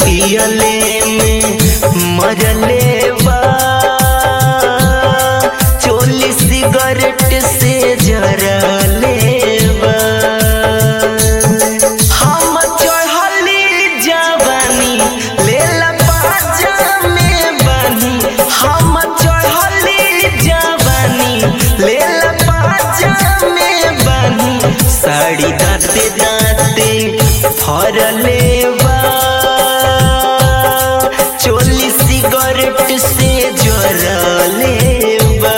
पियले में मरले बा चोली सिगरेट से जरले बा हम चढ़ली जवानी लेला बाजा में बनी हम चढ़ली जवानी लेला बाजा में बनी साड़ी दाते दाते फरले बा चोली सिगरेट से जरले बा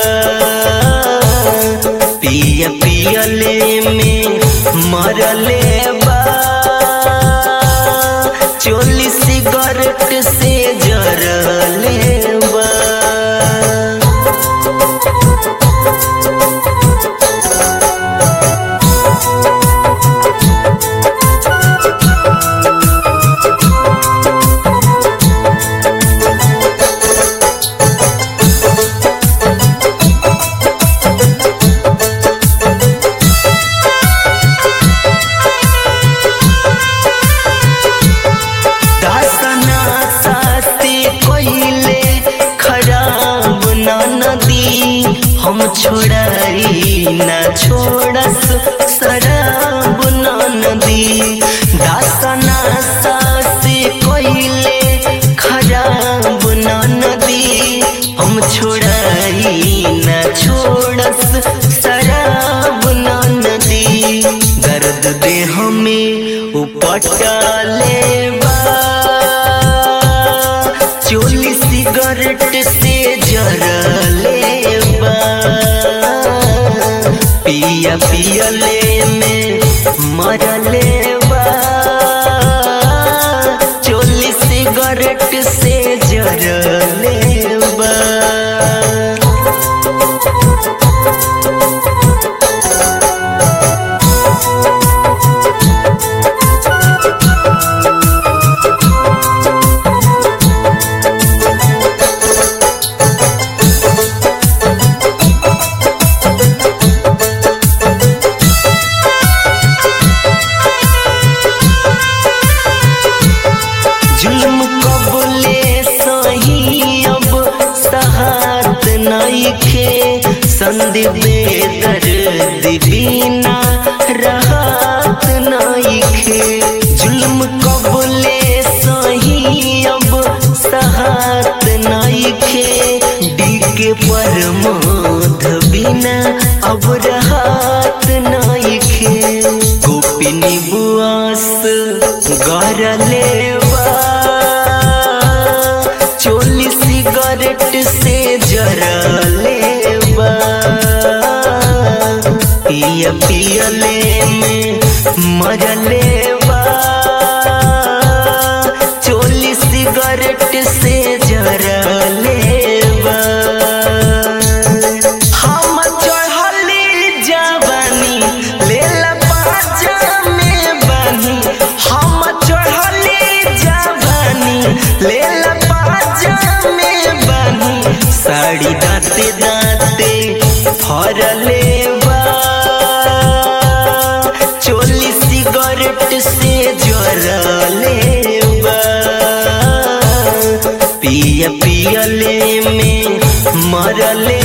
पिया पियले में मरले बा चोली सिगरेट से जरले बा दासना साथे कोइले खराब ना नदी हम छोड़ाई ना छोड़स शराब ना नदी दासना साथे कोइले खराब ना नदी हम छोड़ाई ना छोड़स शराब ना नदी दर्द दे हमें उपटाले बा चोली सिगरेट से जरले बा पिया पियले में मरले बा चोली सिगरेट से जरले बा जुल्म कबले सही अब सहात नइखे संदीप दर्द बिना राहत नइखे जुल्म कबले सही अब सहात नइखे डीके पर मोध बिना अब राहत नइखे गोपिनी बुआस गरले बा चोली सिगरेट से जरले बा पिया पियले में मरले बा चोली सिगरेट से जरले बा हम चढ़ली जवानी लेला बाजा में बनी हम चढ़ली जवानी लेला बाजा में बनी साड़ी दाते दाते फरले बा चोली सिगरेट से जरले बा पिया पियले में मरले